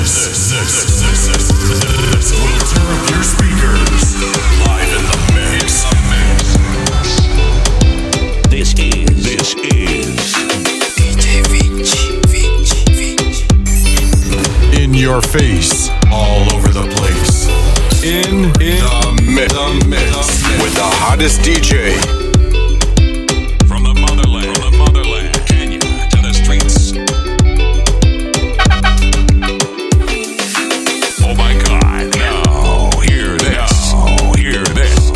This, this, this, this, this will tear up your speakers. Live in the mix. This is this is In your face, all over the place. In, in the mix, the mix with the hottest DJ. from the motherland, from the motherland, Kenya to the streets. Oh my God! Now hear this. Now hear this.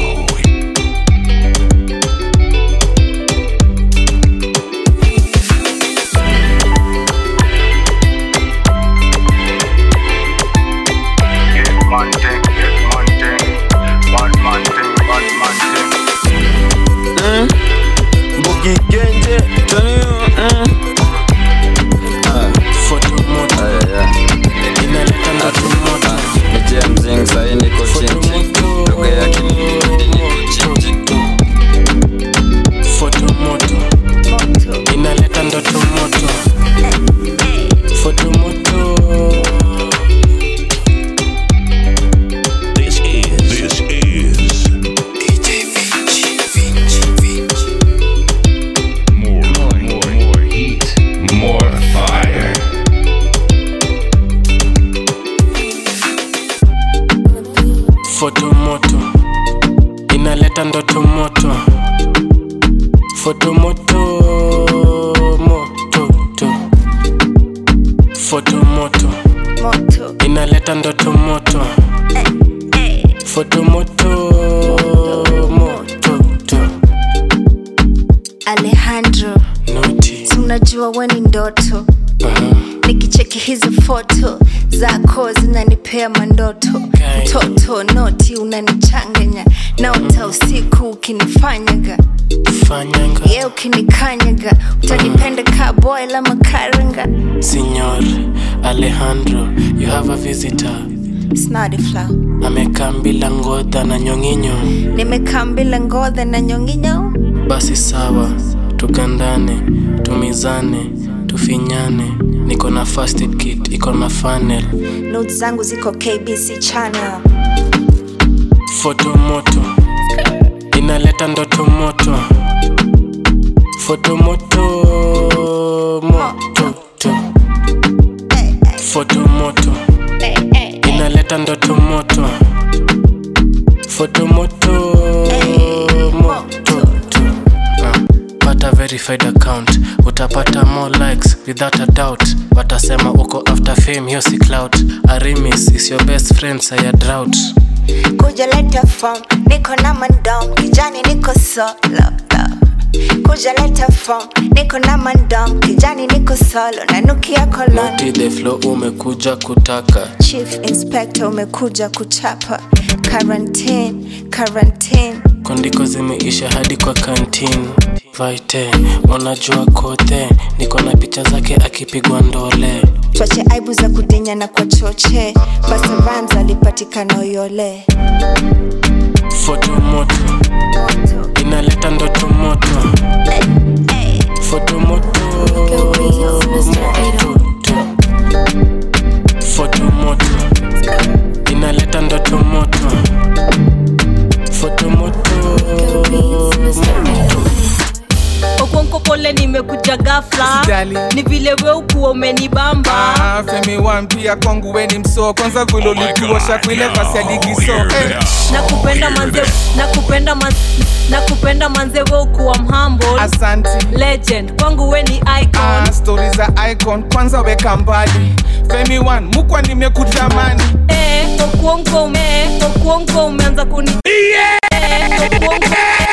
Get man thing, get man thing, bad man thing, bad man thing. Boogie Genje, Tony, mm. Ah, ah, yeah. Ni James Zing, sahi niko chinchi lugha ya Kilindi niko chinchi fotomoto inaleta ndoto moto fotomoto This is this is more more more heat, more fire. fotomoto inaleta ndoto moto fotomoto moto to fotomoto moto inaleta ndoto moto fotomoto moto to alejandro noti si unajua we ni ndoto nikicheki hizi foto zako zinanipea mandoto Okay. mtoto noti unanichanganya naota usiku ukinifanyaga fanyanga ye ukinikanyaga utanipenda ka boy la makaranga Signor Alejandro, you have a visitor. snadifla Amekaa bila ngodha na nyong'inyo. nimekaa mbila ngodha na nyonginyo Basi sawa, tugandane, tumizane, tufinyane. Niko na first aid kit, iko na funnel. not zangu ziko kbc channel Foto moto, inaleta ndoto moto. Foto moto, moto to. Eh, eh, Foto moto, eh, eh, eh. inaleta ndoto moto. Foto moto, moto to. Ah, pata verified account utapata more likes without a doubt watasema uko after fame hiyo si clout arimis is your best friend saya drought kuja leta form niko na mandom kijani niko solo kuja leta form niko na mandom kijani niko solo nanukia kolon noti the flow umekuja kutaka chief inspector umekuja kuchapa quarantine quarantine kondiko zimeisha hadi kwa kantin vaite unajua kote niko na picha zake akipigwa ndole twache aibu za kudinya na kwa choche basa rams alipatikana uyole foto moto inaleta ndoto moto foto moto moto tu. foto moto inaleta ndoto moto foto moto moto okonko pole nimekuja gafla Usijali. ni vile we ukuwa umenibamba Ah, Femi One pia kwangu we ni msoo kwanza vile Oh my ulituosha God, kwile now pasi ya ligi so hear eh. this. nakupenda Hear manze this. nakupenda man, nakupenda manze we ukuwa mhumble Asanti legend kwangu we ni icon ah, stori za icon kwanza weka mbali Femi One mukwa nimekutamani eh, okuonko ume okuonko umeanza kuni Eh, okuonko-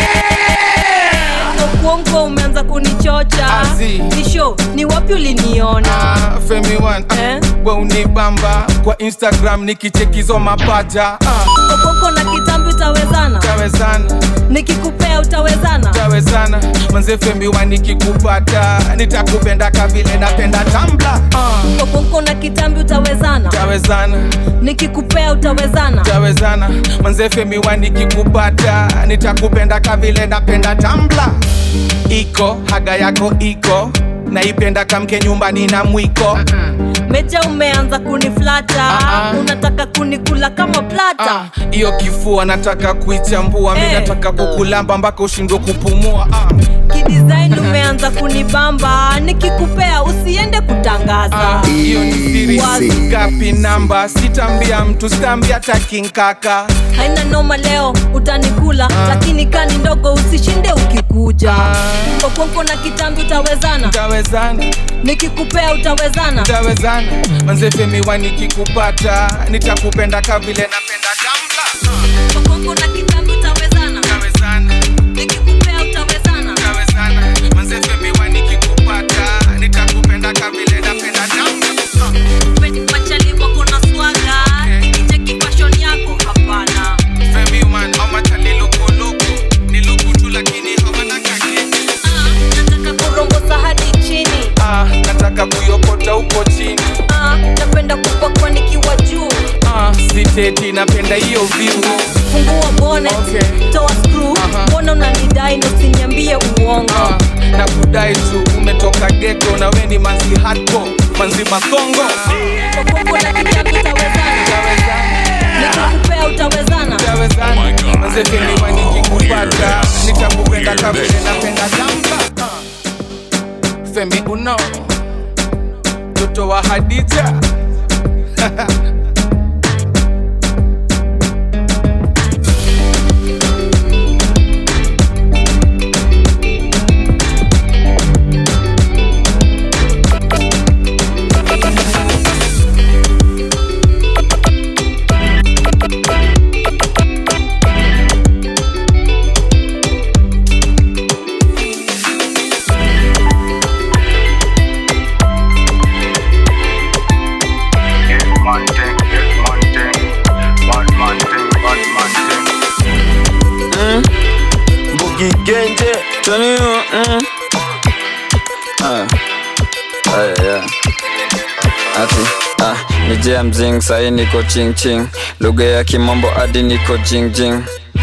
okuonko umeanza kunichocha Azi. nisho ni wapi uliniona ah, Femi One ah, Eh? we unibamba kwa Instagram nikichekizo mapaja ah, okonko na kitambi utawezana tawezana nikikupea utawezana tawezana manze Femi One nikikupata nitakupenda kavile napenda tambla ah, okonko na kitambi utawezana tawezana nikikupea utawezana tawezana manze Femi One nikikupata nitakupenda kavile napenda tambla iko haga yako iko naipenda kamke nyumbani na mwiko meja umeanza kunifly kukata Ah, ah. unataka kunikula kama plata Ah, hiyo kifua nataka kuichambua mi Eh. nataka kukulamba mpaka ushindwe kupumua ah. kidesign umeanza kunibamba nikikupea usiende kutangaza Ah, hiyo ni siri Wazi. ngapi namba sitambia mtu sitambia hata kinkaka haina noma leo utanikula lakini kani ndogo usishinde ukikuja okonko na kitambi utawezana tawezana nikikupea utawezana tawezana manzefemiwa nikikupata nitakupenda kavile napenda damla okonko na kitambi utawezana tawezana nikikupea utawezana tawezana manzefemiwa nikikupata nitakupenda kavile napenda damla machali wako na swaga nikicheki fashion yako hapana Femi man, ama tali loko loko. Ni loko tu lakini hawana kakeke. Ah, nataka kurongosa hadi chini Ah, nataka kuyokota huko chini Ah, napenda kupakwa nikiwa juu ah, siteti napenda hiyo view fungua bonnet Okay. toa screw Aha. mbona unanidai na usiniambie uongo ah, na kudai tu umetoka geto na we ni manzi hardcore manzi makongo Okonko na kitambi utawezana nikikupea utawezana tawezana my God. manzefemiwa Oh, nikikupata hear this. nitakupenda Oh, hear kavile this. napenda damba ah. femi uno mtoto wa hadija Get man thing, get man thing. Bad man thing, bad man thing. Boogie Genje, Tony, mm. Ah, ah, yeah. Ati, ah, ni jia mzing sahi niko ching ching lugha ya kimombo hadi niko jing jing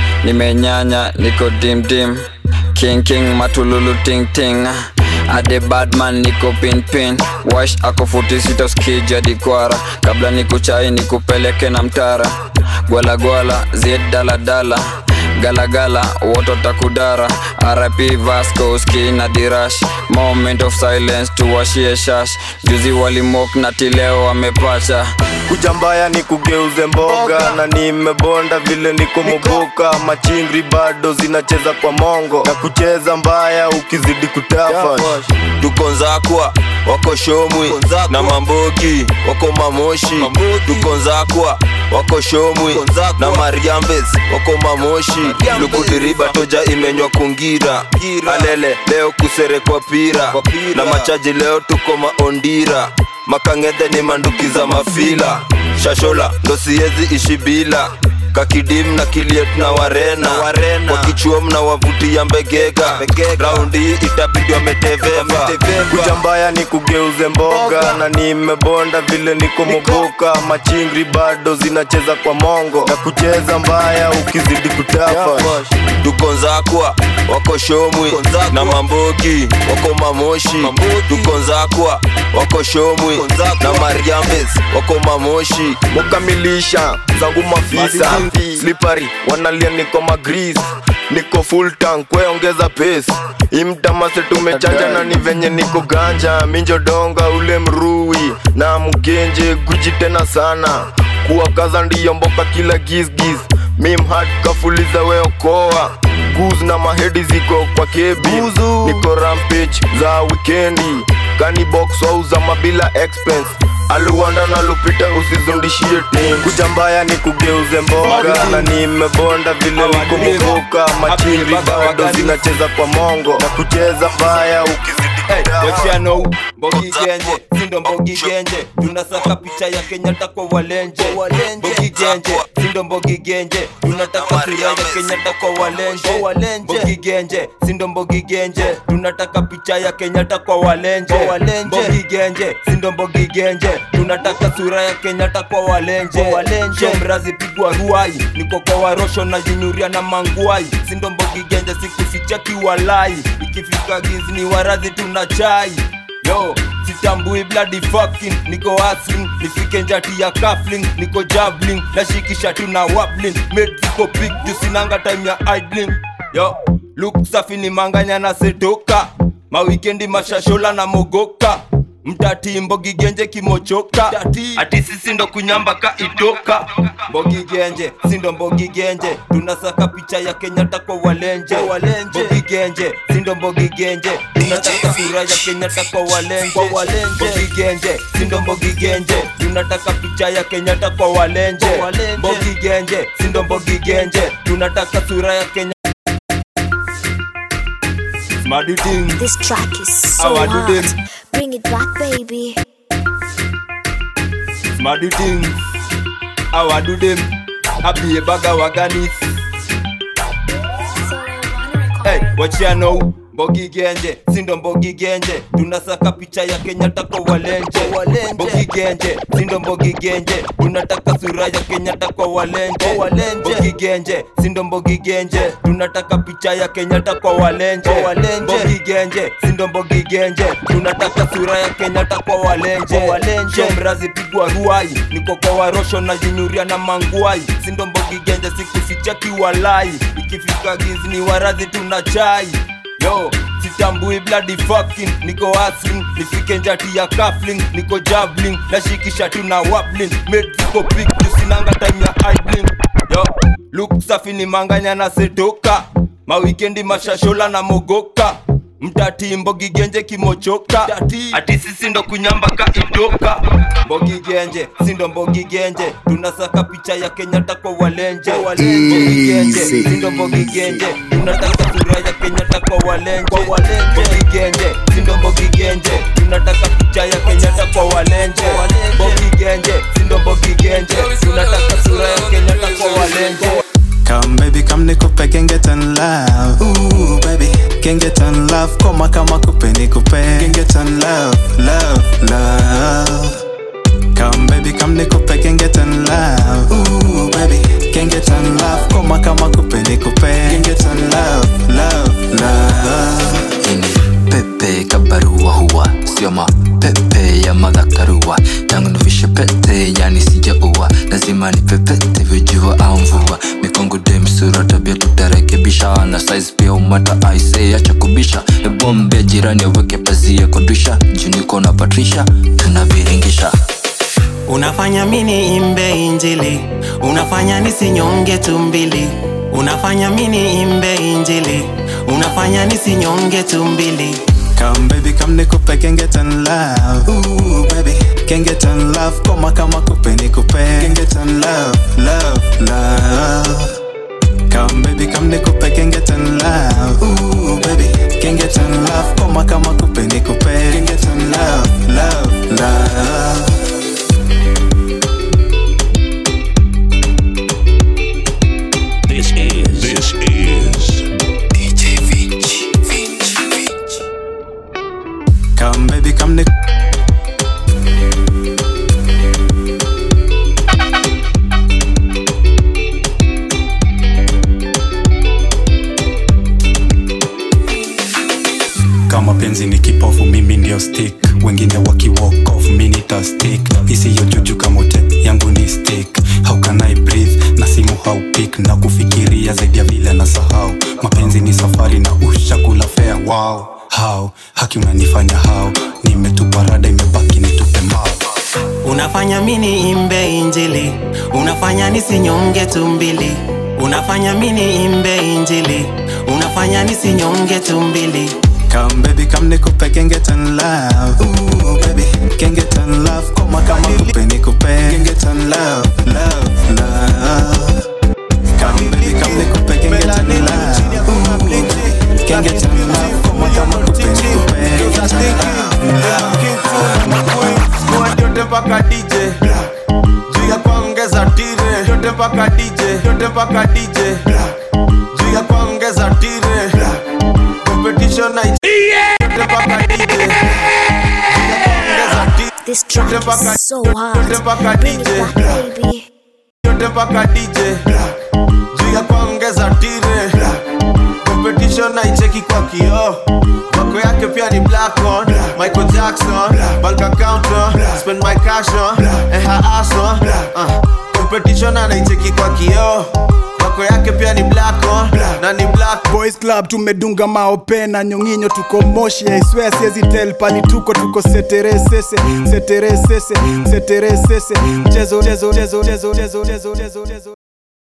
nimenyanya niko dim dim king king matululu ting ting ade badman niko pin pin wash ako futi sita skija dikwara kabla nikuchai nikupeleke na mtara gwala gwala zied dala dala galagala woto takudara rip vasco ski na dirash moment of silence tuwashie shash juzi walimok na tileo wamepacha kuja mbaya ni kugeuze mboga na nimebonda vile niko moboka machingri bado zinacheza kwa mongo na kucheza mbaya ukizidi kutafa tuko nzakwa wako shomwi na mambogi wako mamoshi tuko nzakwa wako shomwi na mariambes wako mamoshi lukudiriba toja imenywa kungira alele leo kuserekwa pira na machaji leo tuko maondira makang'edhe ni manduki za mafila shashola ndo siezi ishi bila kakidim na kiliet na warena, kwa kichuom na wavutia mbegega raundi hii itabidi wameteveva kuja mbaya ni kugeuze mboga na nimebonda vile niko moboka machingri bado zinacheza kwa mongo na kucheza mbaya ukizidi kutafa tuko nzakwa wako shomwi na mambogi wako mamoshi tuko nzakwa wako shomwi na mariambes wako mamoshi mukamilisha zangu mafisa slipari wanalia niko magris niko full tank kweongeza pace imtamase tumechanja na ni venye niko ganja minjodonga ule mrui na mgenje guji tena sana kuwakaza ndiyo mboka kila gisgis mimhat kafuliza weokoa guz na mahedi ziko kwa kebi niko rampage za wikendi kanibox wauza mabila expense aluwanda na lupita usizundishie tim kuja mbaya ni kugeuze mboga na nimebonda vile niko muvuka machiri bado zinacheza kwa mongo na kucheza mbaya ukizidi kutafa. wachiano mbogi genje sindo mbogi genje tunasaka picha ya kenyatta kwa walenje mbogi genje sindo mbogi genje tunataka sura ya kenyatta kwa walenje mbogi genje sindo mbogi genje tunataka picha ya kenyatta kwa walenje mbogi genje sindo mbogi genje tunataka sura ya kenyatta kwa walenje shomrazi pigwa ruai niko kwa warosho na jinyuria na manguai sindo mbogi genje sikuficha kiwalai ikifika gizni warazi tuna chai yo sisi sitambui bloody fucking niko hustling nifike njati ya kafling niko jabbling nashikisha tu na wabling made ziko big jusinanga time ya idling yo look safi ni manganya na setoka mawikendi mashashola na mogoka mtati mbogigenje kimochoka ati sisi ndo kunyamba ka itoka mbogigenje sindo mbogigenje tunasaka picha ya kenyatta kwa walenje mbogigenje sindo mbogigenje tunataka sura ya kenyatta kwa walenje mbogigenje sindo mbogigenje tunataka picha ya kenyatta kwa walenje mbogigenje sindo mbogigenje tunataka sura ya kenya Smarty This track is How so I do hot. them. Bring it back, baby. Smarty things. How I do them. I be a bag of waganis. Hey, what you know? Mbogi genje, sindo mbogi genje tunasaka picha ya kenyatta kwa walenje mbogi genje sindo mbogi genje tunataka sura ya kenyatta kwa walenje mbogi genje sindo mbogi genje tunataka picha ya kenyatta kwa walenje mbogi genje sindo mbogi genje tunataka sura ya kenyatta kwa walenje shomrazi pigwa ruai niko kwa warosho na jinyuria na manguai sindo mbogi genje sikuficha kiwalai ikifika gizi ni warazi tuna chai yo sitambui bloody fucking niko hustling nifike njati ya kafling niko jabbling nashikisha tu na wabling made ziko big tusinanga time ya idling yo look safi ni manganya na setoka mawikendi mashashola na mogoka mtati mbogigenje kimochoka ati sisi ndo kunyamba ka itoka mbogigenje sindo mbogigenje tunasaka picha ya kenyatta kwa walenje mbogigenje sindo mbogigenje tunataka sura ya kenyatta kwa walenje mbogigenje sindo mbogigenje tunataka picha ya kenyatta kwa walenje mbogigenje sindo mbogigenje tunataka sura ya kenyatta kwa walenje Come baby, come nikupe can get on love. Ooh baby, can get on love. Koma kama kupe nikupe can get on love, love, love. Come baby, come nikupe can get on love. Ooh baby, can get on love. Koma kama kupe nikupe can get on love, love, love. ini pepe kabarua huwa sio mapepe ya madhakarua tangu nivishe pete yani sijaua lazima ni pepete vijua au mvua mikongo demsura tabia tutarekebisha na size pia umata aise acha kubisha ebombe jirani aweke pazia kodisha juniko na patrisha tunaviringisha unafanya mini imbe injili unafanya nisinyonge tumbili unafanya mini imbe injili unafanya nisinyonge tumbili Come baby, come nikupe can get on love. Ooh baby, can get on love. Koma kama kupe nikupe can get on love, love, love. Come baby, come nikupe can get on love. Ooh baby, can get on love. Koma kama kupe nikupe can get on love, love, love. This is this is DJ Vinci. Come baby, come nik kama penzi ni kipofu mimi ndio stick wengine waki walk off mi nita stick isiyo juju kamote yangu ni stick how can I breathe na simu haupik na kufikiria zaidi ya vile na sahau mapenzi ni safari na ushakula fea wow how haki unanifanya how nimetupa rada imebaki nitupe mao unafanya mini imbe injili unafanya nisinyonge tumbili unafanya mini imbe injili unafanya nisinyonge tumbili Come baby, come nikupe can get on love. Ooh baby, can get on love. Koma kama kupe nikupe can get on love, love, love. Come baby, come nikupe can get on love. Ooh baby, can get on love. Koma kama kupe nikupe can get on love. yote mpaka dj juu ya kuongeza tire yote mpaka dj yote mpaka dj juu ya kuongeza tire competition na yote mpaka dj juu ya kuongeza tire This track yote mpaka is so yote hot. mpaka Bring dj it back, baby. yote mpaka dj juu ya kuongeza tire competition competition naicheki kwa kioo wako yake pia ni black on michael jackson bank account on spend my cash on and her ass on uh, competition anaicheki kwa kioo wako yake pia ni black on na ni black boys club tumedunga maope na nyonginyo tuko moshi aiswea siezi tel pali tuko tuko seteresese seteresese seteresese mchezo mchezo mchezo mchezo mchezo mchezo mchezo mchezo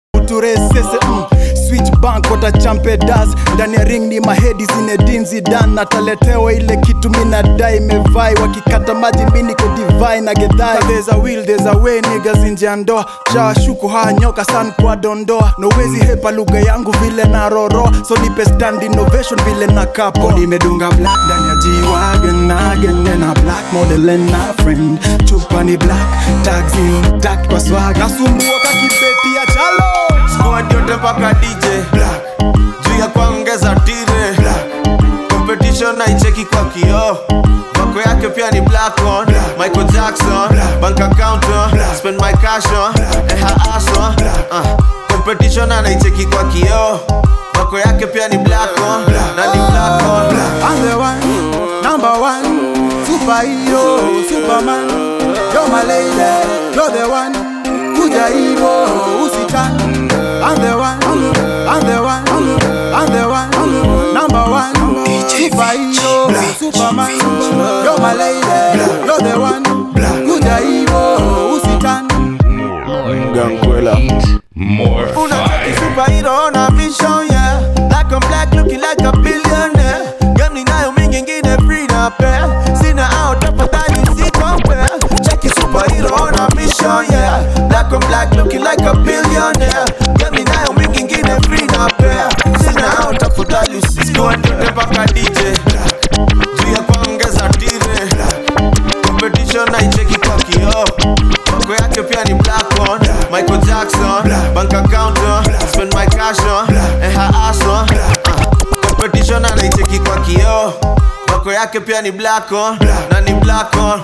turesese mm. switch bank watachampe das ndani ya ring ni mahedi zinedinzi dan nataletewa ile kitu minadai mevai wakikata maji miniko divai na gedhai there's a will there's a way niggas nje ya ndoa shawashuku haya nyoka san kwa dondoa nowezi hepa lugha yangu vile na roro so nipe stand innovation vile na kapo nimedunga black ndani ya G-Wagon again na black model and na friend chupa ni black tags intact kwa swag nasumbua kakibeti ya chalo squad yote mpaka dj juu ya kuongeza tire competition naicheki kwa kioo wako yake pia ni black on michael jackson bank account on spend my cash on and her ass on uh, competition anaicheki kwa kioo wako yake pia ni black on na ni black on I'm the one, number one, superhero, superman. You're my lady, you're the one. Kuja hivo usitani. I'm the one, I'm the one, I'm the one, number one, superhero, superman. You're my lady, you're the one. Kuja hivo usitani. Gankwela. More Unataki superhero on a mission, yeah. Black on black, looking like a billionaire. Game ninayo mingi ingine free na pair. Sina out tafadhali si compare. Cheki superhero on a mission, yeah. Black on black, looking like a billionaire. Game ninayo mingi ingine free na pair. Sina out tafadhali si squad yote mpaka DJ. Juu ya kuongeza tire. Competition naicheki kwa kioo. Wako yake pia ni black on Michael Jackson Bank account on Spend my cash on And her ass on uh, Competition anaicheki kwa kioo Wako yake pia ni black on Na ni black on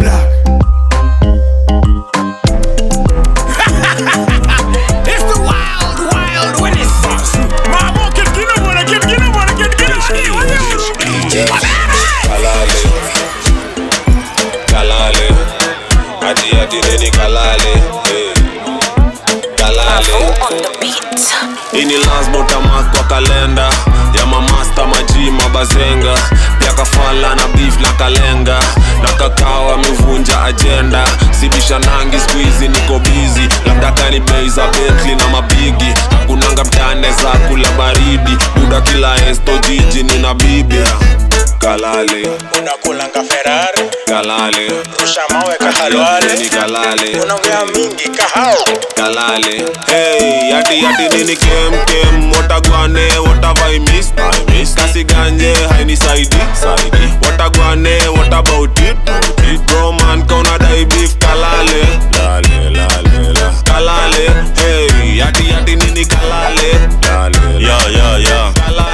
It's the wild, wild West. Mama, get get up on it, get get up on it, get get up on it. kalale kalale ati ati neni kalale eh. kalale ini lazima utamark kwa kalenda ya mamasta maji mabazenga pia kafala na beef na kalenga na kakao amevunja ajenda sibisha nangi skuizi niko bizi labda kani bei za betli na mabigi hakunanga mtane za kula baridi buda kila esto jiji nina bibi kalale unakulanga ferari kalale rusha mawe kahalwale ni kalale unaongea mingi kahao kalale hey yati yati nini kem kem watagwane watavai miss I miss kasi ganje haini saidi saidi watagwane what about it it bro man kauna dai beef kalale lale lale la kalale hey yati yati nini kalale lale yo yo yo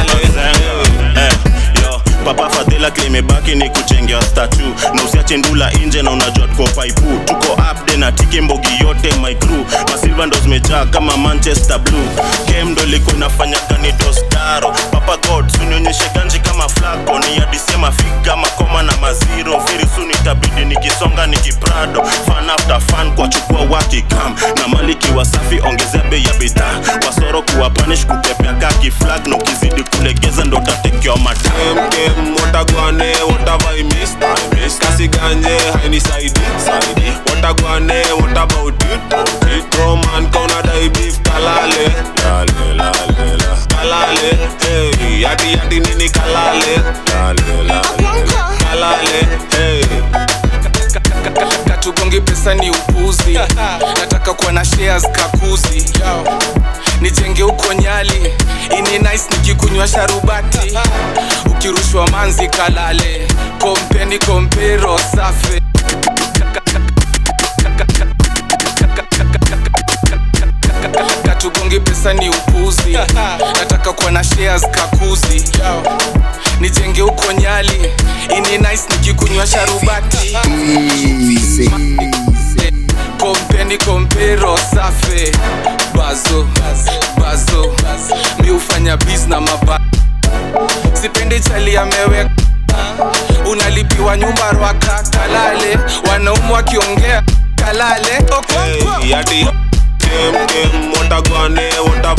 Eh, yo papa fadhila klimebaki ni kuchengea statu na usiache ndula nje na unajua tuko paipu tuko upde na tiki mbogi yote my crew masilva ndo zimejaa kama manchester blue game ndo ilikuwa inafanya kani dostaro papa god sunionyeshe ganji kama flako ni adisema figa makoma na maziro very soon itabidi nikisonga nikiprado fan after fan kwa chukua wakikam na maliki wasafi ongezea bei ya bidhaa wasoro kuwa panish kupepea kaki flag na ukizidi kulegeza ndo tatekewa mataa kem watagwane watavai miss I miss kasi ganje haini saidi saidi watagwane what about it it bro man kauna dai beef kalale lale lale la kalale hey yati yati nini kalale lale lale la kalale hey katugongi pesa ni upuzi nataka kuwa na shares kakuzi nijenge huko nyali ini nice nikikunywa sharubati ukirushwa manzi kalale kompeni kompero safe katugongi pesa ni upuzi nataka kuwa na shares kakuzi nijenge huko nyali ini nice nikikunywa sharubati kompeni kompero safe bazo bazo mi hufanya bis na maba sipendi chali ameweka unalipiwa nyumba rwaka kalale wanaumu wakiongea kalale Okonkwo. Hey, yati dem dem watagwane wata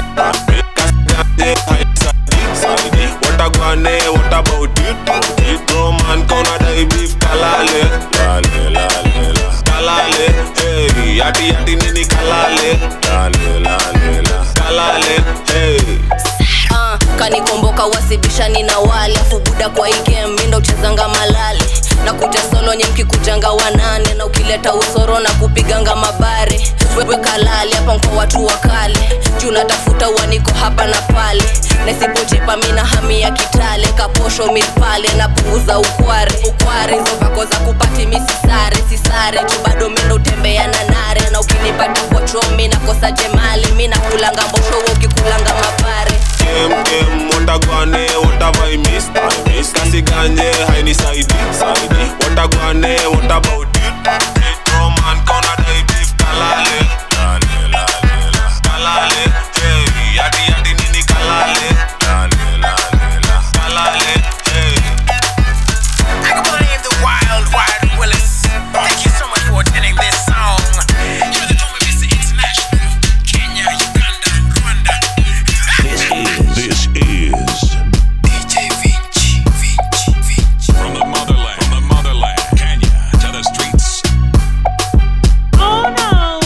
What a guane, what about it? It bro man, kona dai beef kalale, lale lale la, kalale. Hey, yati yati nini kalale, lale lale la, kalale. Hey. Ah, kanikomboka wasibishani na wale afu buda kwa hii game mi ndo uchezanga malale na kuja solo nye mkikujanga wanane na ukileta usoro na kupiganga mabare wewe kalale hapa mko watu wakale juu natafuta uaniko hapa na pale nasipochipa mina hami ya kitale kaposho mipale na punguza ukware ukware hizo vako za kupati misisare sisare juu bado mi ndo utembea na nare na ukinipata kwa chomi nakosa jemali mi nakulanga mbosho wewe ukikulanga mabare Game game, what a guane, what a I miss, I miss. Kasi ganye, haini saidi, saidi. What a guane, what about it? It bro man, kona dai beef kalale, lale lale la, kalale. Hey, yati yati nini kalale, lale lale la, kalale. Hey. I can believe the wild, wild Willis. Thank you so much for attending this song. You're the Dome Vista International. Kenya, Uganda, Rwanda. This is this is DJ Vinci, Vinci, Vinci. from the motherland, from the motherland, Kenya to the streets. Oh no.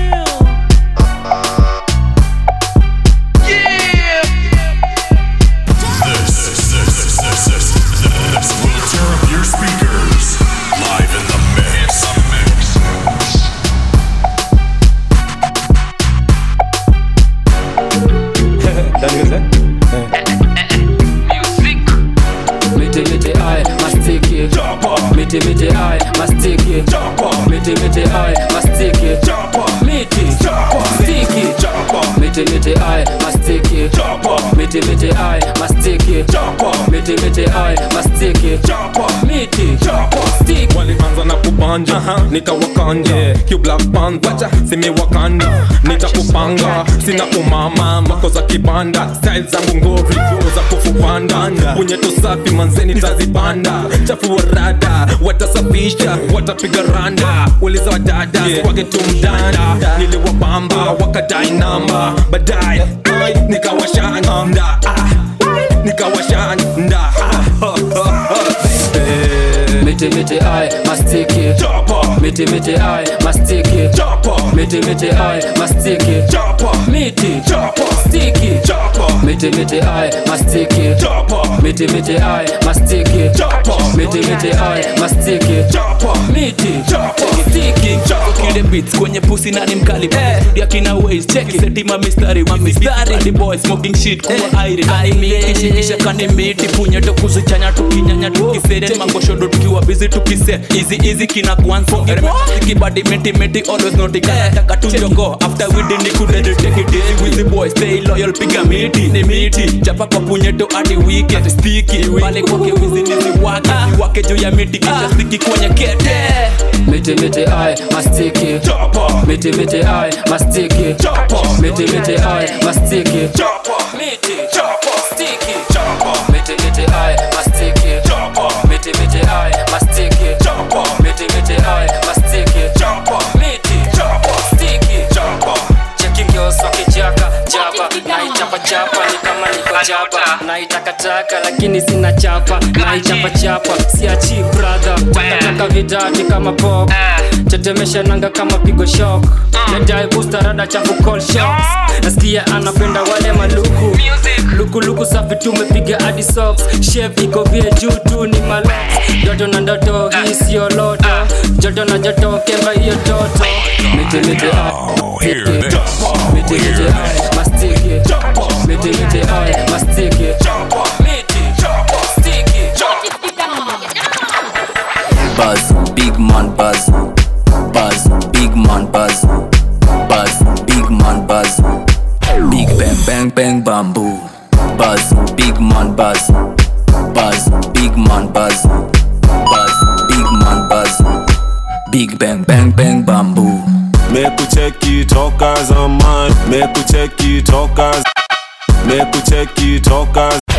Yeah. This, this, this, this, this, this will tear up your speakers. Live in the mix. Miti miti ai mastiki Miti miti ai mastiki Miti miti ai mastiki Miti stiki Miti miti ai mastiki Miti miti ai mastiki Miti miti ai mastiki Miti stiki walianza na kubanja nikawakanja Q Black Panther simiwakanda nitakupanga sina umama mako za kibanda style zangu ngori za kufupanda punyeto safi manzeni tazipanda chafua rada watasafisha watapiga randa uliza wadada wake tumdanda niliwapamba wakadai namba baadaye ai, nikawashanda ah, nikawashanda Miti miti ai mastiki Miti miti ai mastiki Miti miti ai mastiki Miti stiki Miti miti ai mastiki Miti miti ai mastiki Miti miti ai mastiki Miti stiki kile beats kwenye pusi nani mkali ya kina ways check seti ma mistari ma mistari the boy smoking shit kuwa aire kishikisha kani miti punye to kuzichanya tukinyanya tukisere mangoshodo tukiwa busy tukise easy easy kina kwanza kibadi meti meti always not taka tu jongo after we did ni kudede take it easy with the boy stay loyal piga miti ni miti chapa kwa punyeto hadi weekend sticky pale kwake wizi ni wake wake juu ya miti kisha sticky kwenye kete Miti miti ai mastiki Miti miti ai mastiki Miti miti ai mastiki Miti stiki Miti miti ai mastiki Miti miti ai mastiki Miti miti ai mastiki Miti stiki Cheki ngioso kijaka jaba Naichapa chapa ni kama niko jaba Naitakataka lakini sina chapa Naichapa chapa siachi brother Takataka vidati kama pop Tetemesha nanga kama pigo shock Nadai booster rada chafu call shots Nasikia anapenda wale maluku Luku luku safi tumepiga hadi socks Chef iko vie juu tu ni malox Joto na ndoto hii sio loto Joto na joto kemba hiyo toto Miti miti ah Hear this. Miti miti ai mastiki Miti miti ai mastiki Miti stiki Buzz, big man buzz. Buzz, big man buzz. Buzz, big man buzz. Big bang bang bang bamboo. Buzz, big man buzz. Buzz, big man buzz. Buzz, big man buzz. Big bang bang bang bamboo. mekucheki toka zamani mekucheki toka mekucheki toka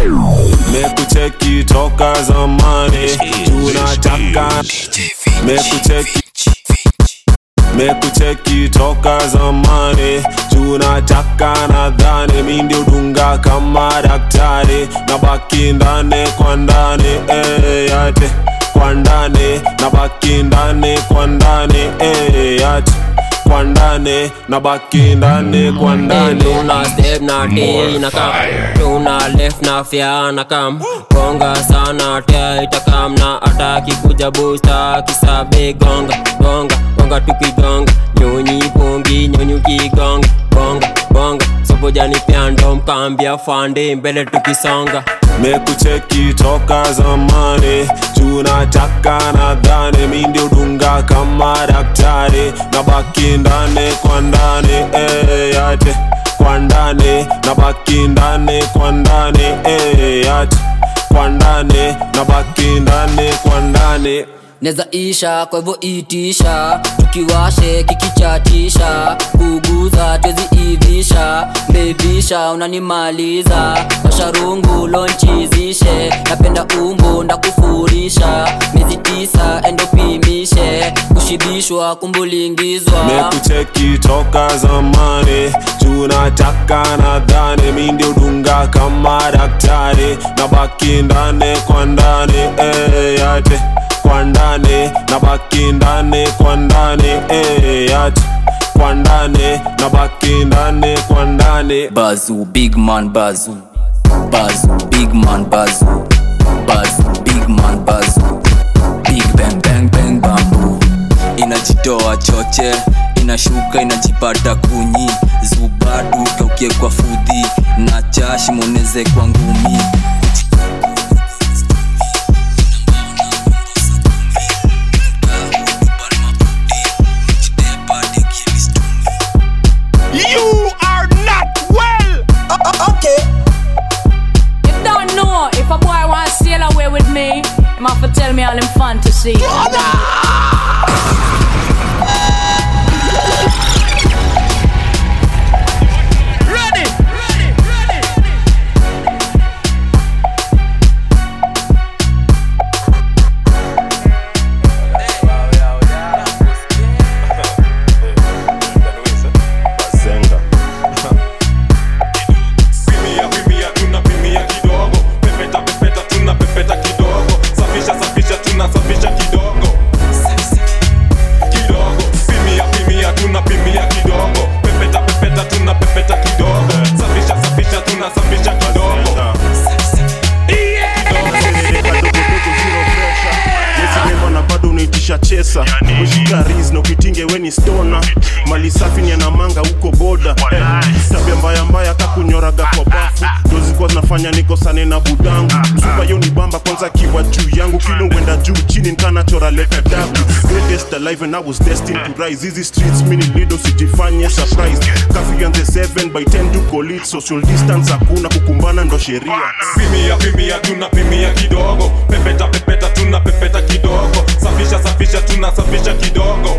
mekucheki toka zamani tunataka mekucheki mekucheki toka zamani tunataka nadhani mi ndio dunga kama daktari na baki ndani kwa ndani eh, yate kwa ndani na baki ndani kwa ndani eh, yate kwa ndani na baki ndani kwa ndani tuna step na t na kam tuna left na fya na kam gonga sana tia itakam na ataki kuja busta kisabe gonga gonga gonga tukigonga nyonyi pongi nyonyi ukigonga bonga bonga sobojani pyando mkambia fande mbele tukisonga mekucheki toka zamani tunataka nadhani mi ndio dunga kama daktari na baki ndani kwa ndani eh, yate kwa ndani na baki ndani kwa ndani eh, yate kwa ndani na baki ndani kwa ndani neza isha kwa hivyo itisha tukiwashe kikichatisha kuguza twezi ivisha mbebisha unanimaliza washarungu lonchizishe napenda umbo ndakufurisha miezi tisa endopimishe kushibishwa kumbulingizwa mekucheki toka zamani tunataka nadhani mi ndio dunga kama daktari na baki ndani kwa ndani eh, yate kwa ndani na baki ndani kwa ndani eh, yate kwa ndani na baki ndani kwa ndani bazu big man bazu bazu big man bazu bazu big man bazu big bang bang bang bambu inajitoa choche inashuka inajipata kunyi zubadu kaukie kwa fudhi na chashi moneze kwa ngumi You are not well. okay. You don't know if a boy wants to sail away with me, him have to tell me all him fantasy. Ready. Zenga. Pimia, pimia, tunapimia kidogo. Pepeta, pepeta, tunapepeta kidogo. Safisha, safisha, tunasafisha kidogo. Kidogo. Pimia, pimia, tunapimia kidogo. Pepeta, pepeta, tunapepeta kidogo. Safisha, safisha, tunasafisha kidogo. yesinema na bado unaitisha chesa ushika ris na ukitinge weni stona mali safi ni anamanga huko boda eh, tabia mbaya mbaya kakunyoraga kwa bafu ndo zilikuwa zinafanya nikosane na budangu msupa yo ni bamba kwanza kiwa juu yangu kilo wenda juu chini nkanachora leta dabu greatest alive and I was destined to rise hizi streets mini lido sijifanye surprise kafi yanze 7 by 10 tuko lit social distance hakuna kukumbana ndo sheria Pimia, pimia, tunapimia kidogo. Pepeta, pepeta, tunapepeta kidogo. Safisha, safisha, tunasafisha kidogo.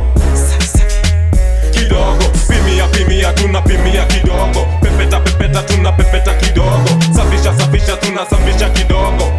Kidogo. Pimia, pimia, tunapimia kidogo. Pepeta, pepeta, tunapepeta kidogo. Safisha, safisha, tunasafisha kidogo.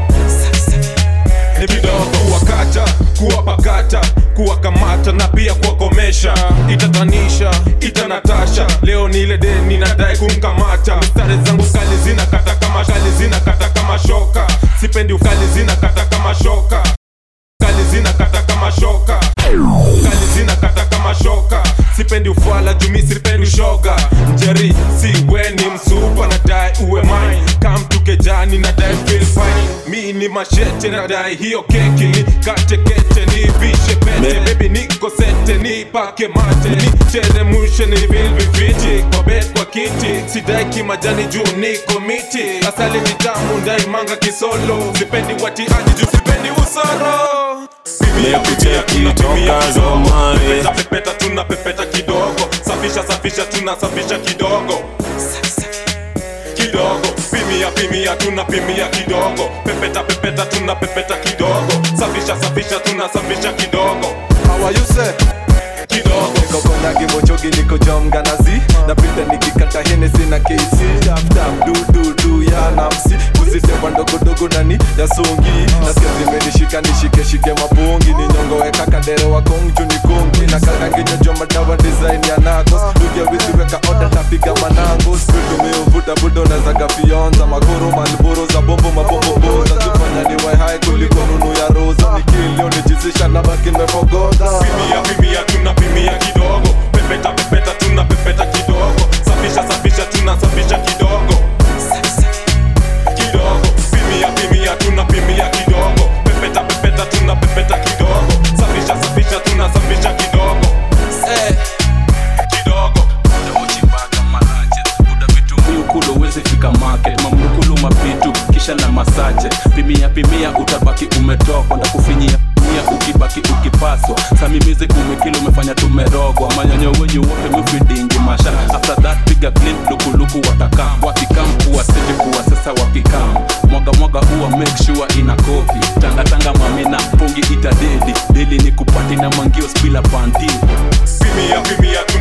Ni kidogo kuwakata, kuwapakata, kuwakamata na pia kuwakomesha. Itatanisha, itanatasha. Leo ni ile deni nadai kumkamata. Mistari zangu kali zinakata kama kali zinakata kama shoka. Sipendi ukali zinakata kama shoka. Kali zinakata kama shoka. Kali zinakata kama shoka. Sipendi ufala jumi sipendi shoga. Njeri si weni msupa nadai uwe mine. Kam tukejani nadai feel fine. Mi ni mashete nadai hiyo keki ni kate kete ni vishe pete. Baby niko sete ni pake mate ni cheremushe ni vilvi viti kwa bed kwa kiti. Sidai kimajani juu niko miti. Asali vitamu ndai manga kisolo. Sipendi watiaji juu sipendi usoro. Mekucheki toka zamani. Pepeta, pepeta, tunapepeta kidogo. Safisha, safisha, tunasafisha kidogo. Kidogo. Pimia, pimia, tunapimia kidogo. Pepeta, pepeta, tunapepeta kidogo. Safisha, safisha, tunasafisha kidogo. How are you say? Kidogo. Niko konyagi mochogi niko jom ganazi napita nikikata henesi na kc tap tap du du du ya namsi hizi temba ndogodogo nani ya songi nasikia zimenishika nishike shike mapungi ni nyongo weka kadere wa kongju ni kongi na kakanginyojo madawa design ya nagos dugia wizi weka oda tapiga manango spitumiuvuta budo nazaga fionza makoro malboro za bombo mabomboboza zifanya ni waihai kuliko nunu ya roza nikilio nijizisha na baki nimefogoza pimia pimia tunapimia kidogo pepeta pepeta tunapepeta kidogo safisha safisha tunasafisha kidogo kidogo pimia pimia tunapimia kidogo pepeta pepeta tunapepeta kidogo safisha safisha tunasafisha kidogo Eh. kidogo miukulu uwezi fika market mamnukulu mapitu kisha na masache pimia pimia utabaki umetoka ndakufinyia pimia ukibaki ukipaswa samimizi kumekili umefanya tumerogwa manyonyo wenyu wote mifidingi masha after that piga clean lukuluku watakam wakikam kuwa siti kuwa sasa wakikam mwaga mwaga huwa make sure ina kopi tanga tanga mamina pungi itadedi deli ni kupati na mangios bila panti pimia pimia